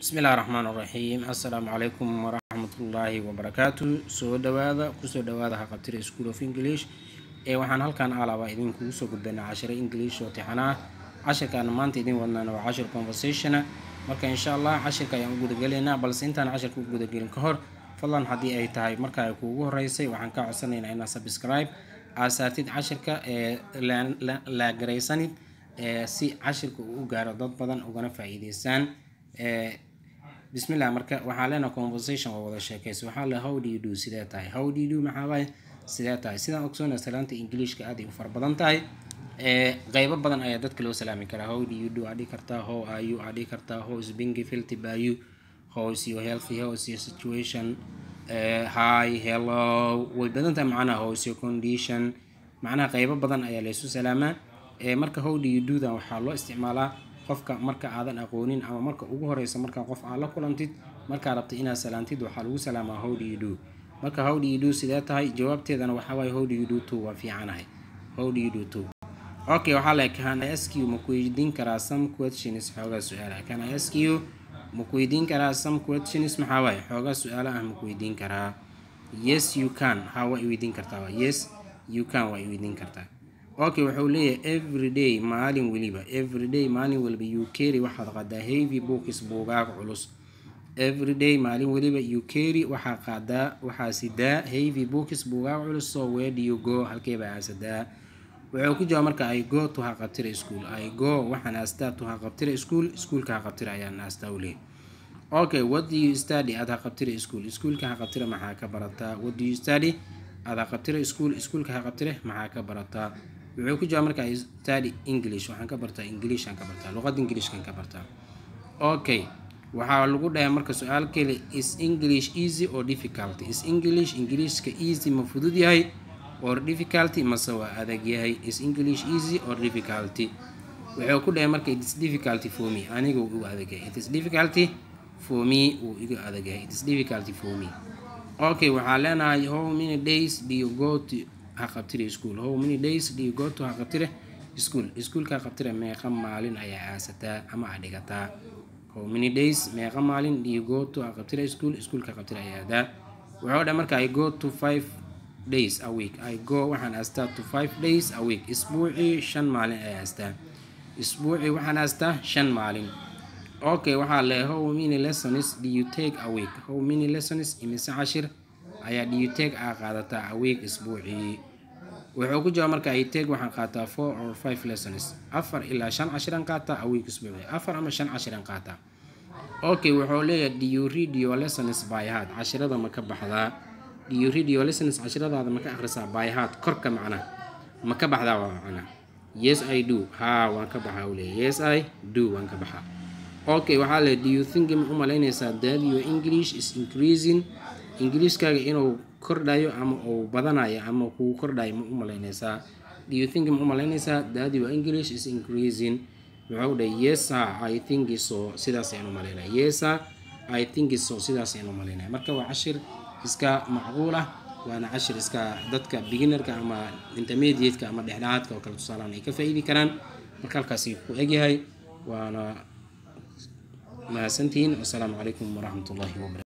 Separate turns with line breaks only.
bismillahi raxmaan raxiim assalaamu calaykum waraxmatullaahi wabarakaatu soo dhawaada kusoo dhawaada haqabtira school of english ee waxaan halkan alaaba idinkugu soo gudbaynaa cashiro english oo tixana ah cashirkaana maanta idin wadnaana waa cashir conversationa marka insha allah cashirka ayaan u gudagelaynaa balse intaan cashirka u gudagelin ka hor fadlan haddii ay tahay marka ay kuugu horeysay waxaan ka codsanaynaa inaad subscribe aad saartid cashirka ee laagaraysanid si cashirka uu u gaaro dad badan ugana faa-iideysaan bismillah marka waxaa leena conversation waa wada sheekaysa waxaa le how do you do sidee tahay how do you do maxaa waaye sidee tahay sidaan ogsoona salaanta ingiliishka aad ay u fara badan tahay qeybo badan ayaa dadka loo salaami karaa how do you do aad dhihi kartaa how are you aad dhihi kartaa how is being filthy by you how is your healthy how is your situation uh, hi hello way badan tahay macnaha how is your condition macnaha qeybo badan ayaa laysu salaamaa marka how do you do dan waxaa loo isticmaalaa qofka marka aadan aqoonin ama marka ugu horeysa markaa qof aad la kulantid markaa rabtay inaad salaantid waxaa lagu salaamaa how do you do marka how do you do sidee tahay jawaabteedana waxaa waaye how do you do to waa fiicanahay how do you do to okay waxaa le can I ask you ma ku weydiin karaa some questions xoogaa su-aala can I ask you ma ku weydiin karaa some questions maxaa waaye xoogaa su-aalo ah ma ku weydiin karaa yes you can ha waa i weydiin kartaa yes you can waa i weydiin kartaa okay wuxuu leeyahay everyday maalin weliba everyday maalin weliba you carry waxaad qaadaa heavy books buugaag culus everyday maalin weliba you carry waxaa qaadaa waxaa sidaa heavy books buugaag culus so where do you go halkeebaa aasadaa wuxuu ku jawaab marka i go to haqabtira school i go waxaan aastaa to haqabtira school iskuolka haqabtira ayaan aastaa u leeyahy okay what do you study aad haqabtira school iskuolka haqabtira maxaa ka barataa what do you study aad haqabtira school iskuolka haqabtire maxaa ka barataa wuxuu ku jawaab marka study english waxaan ka bartaa englishaan ka bartaa luqadda ingilishkan ka bartaa okay waxaa lagu dhahay marka su-aal kale is english easy or difficulty is english ingiliishka easy ma fudud yahay or difficulty mase waa adag yahay is english easy or difficulty wuxuu ku dhahay marka it is difficulty for me aniga uu igu adag yahay it is difficulty for me uu igu adag yahay it is difficulty for me okay waxaa leenahay how many days do you go to haqabtire school how many days do you go to haqabtire school iskuolka haqabtire meeqa maalin ayaa aasataa ama aad dhigataa how many days meeqa maalin do you go to haqabtire school iskuolka haqabtire ayaa aadaa wuxuu dha marka i go to five days a week i go waxaan aastaa to five days a week isbuucii shan maalin ayaa aastaa isbuucii waxaan aastaa shan maalin okay waxaa le how many lessons do you take a week how many lessons imise cashir ayaa do you take aa qaadataa a week isbuucii wuxuu ku jawaab marka i take waxaan qaataa four or five lessons afar ilaa shan cashiran qaataa a week isbuucii afar ama shan cashiran qaataa okay wuxuu leeyahay do you read your lessons by heart cashirada ma ka baxdaa do you read your lessons cashiradaada ma ka akhrisaa by heart korka macnaha ma ka baxdaa waa macnaha yes i do haa waan ka baxaa u leeyahy yes i do waan ka baxaa okay waxaa le do you think ma u malaynaysaa that your english is increasing ingiliishkaaga inuu kordhayo ama uu badanayo ama kuu kordhayo ma u malaynaysaa do you think ma u malaynaysaa that your english is increasing wuxuu dhahay yesa i think so sidaas ayaan u malaynaya yesa i think so sidaas ayaan u malaynaya marka waa cashir iska macquul ah waana cashir iska dadka beginnerka ama intermediate-ka ama dhexdhexaadka oo kale tusaalaan ay ka faa-iidi karaan marka halkaasi ku egyahay waana mahadsantihiin wasalaamu calaykum waraxmatullahi wabarakatu